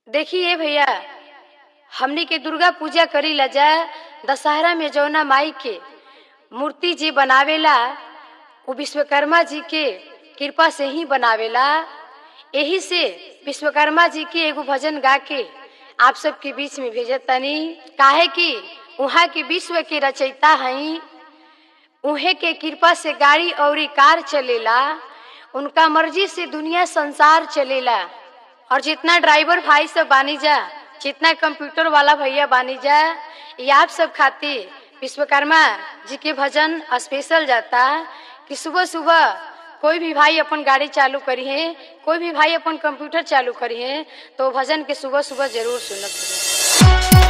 देखिए भैया हमनी के दुर्गा पूजा करी ला जा दशहरा में जौना माई के मूर्ति जी बनावेला वो विश्वकर्मा जी के कृपा से ही बनावेला यही से विश्वकर्मा जी के एगो भजन गा के आप सबके बीच में भेजत तनी काहे कि उहाँ के विश्व के रचयिता हई उहे के कृपा से गाड़ी और कार चलेला उनका मर्जी से दुनिया संसार चलेला और जितना ड्राइवर भाई सब बानी जा जितना कंप्यूटर वाला भैया बानी जा ये आप सब खातिर विश्वकर्मा जी के भजन स्पेशल जाता कि सुबह सुबह कोई भी भाई अपन गाड़ी चालू करी है कोई भी भाई अपन कंप्यूटर चालू करी है तो भजन के सुबह सुबह जरूर सुनत रहे